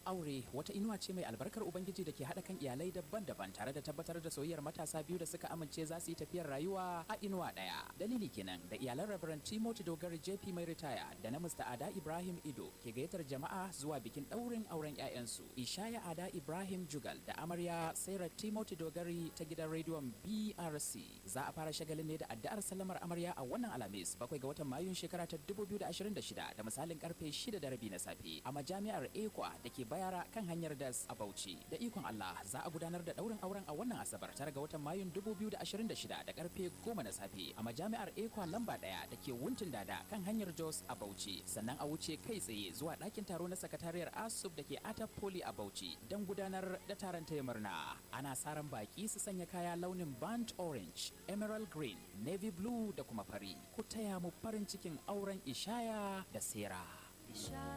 Aure wata inuwa ce mai albarkar Ubangiji da ke haɗa kan iyalai daban-daban tare da tabbatar da soyayyar matasa biyu da suka amince za su yi tafiyar rayuwa a inuwa ɗaya. Dalili kenan da iyalan Reverend Timothy Dogari JP mai ritaya da na Mr. Ada Ibrahim Ido ke gayyatar jama'a zuwa bikin ɗaurin auren 'ya'yansu. Ishaya Ada Ibrahim Jugal da amarya Sarah Timothy Dogari ta gidan rediyon BRC. Za a fara shagalin ne da addu'ar sallamar amarya a wannan Alhamis bakwai ga watan Mayun shekara ta 2026 da misalin karfe 6 da rabi na safe a majami'ar Ekwa da ke bayara kan hanyar das a Bauchi. Da ikon Allah za a gudanar da ɗaurin auren a wannan Asabar tare ga watan Mayun 2026 da karfe 10 na safe a majami'ar Ekwa lamba ɗaya da ke Wuntin Dada kan hanyar Jos a Bauchi. Sannan a wuce kai tsaye zuwa ɗakin taro na sakatariyar ASUB da ke Atap Poli a Bauchi don gudanar da taron taya murna. Ana sa ran baki su sanya kaya launin burnt orange, emerald green, navy blue da kuma fari. Ku taya mu farin cikin auren Ishaya da Sera. Ishaya